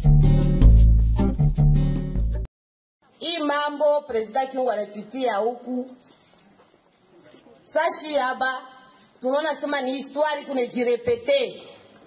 hii mambo president Kiungu anapitia huku sashi haba tunaona sema ni histoire kunejirepete.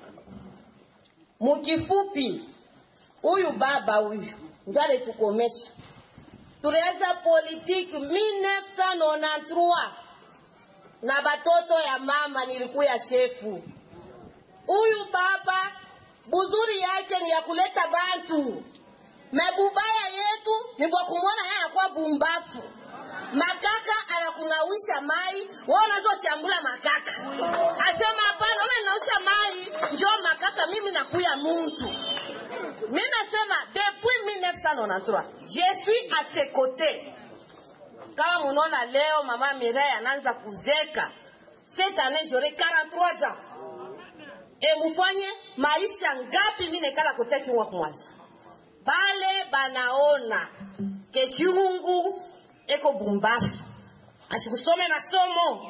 Mukifupi, huyu baba huyu ndio alitukomesha. Tulianza politiki 1993 na batoto ya mama nilikuya shefu. Huyu baba buzuri yake ni ya kuleta bantu mebubaya yetu ni kwa kumwona yeye anakuwa bumbafu makaka anakunawisha mai wewe unazochambula makaka asema hapana ona ninaosha mai njoo makaka mimi nakuya muntu mi nasema depuis 1993 je suis à ses côtés kama munaona leo mama Mireille anaanza kuzeka cette année j'aurai 43 ans e mufanye maisha ngapi mi nekala kote kiungwa kumwaza bale banaona ke kiungu eko bumbafu asikusome masomo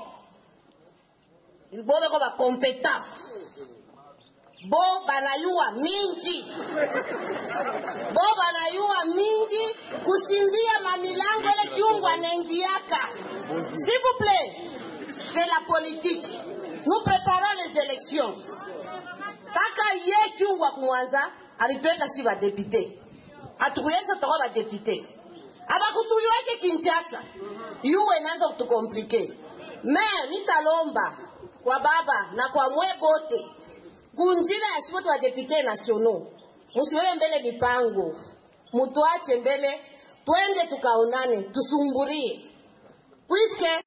bo beko bakompeta bo banayua mingi bo banayua mingi kushindia mamilango ele kiungu anaingiaka s'il vous plaît c'est la politique nous préparons les élections mpaka ye kiungu akumwanza alitweka si badepute atukuyesa toka badepute abakutuliwake kinchasa yuwe naanza kutukomplike me nitalomba kwa baba na kwa mwe bote kunjila ya shibote badepute nationaux musiwewe mbele mipango mutuache mbele twende tukaonane tusumburie puisque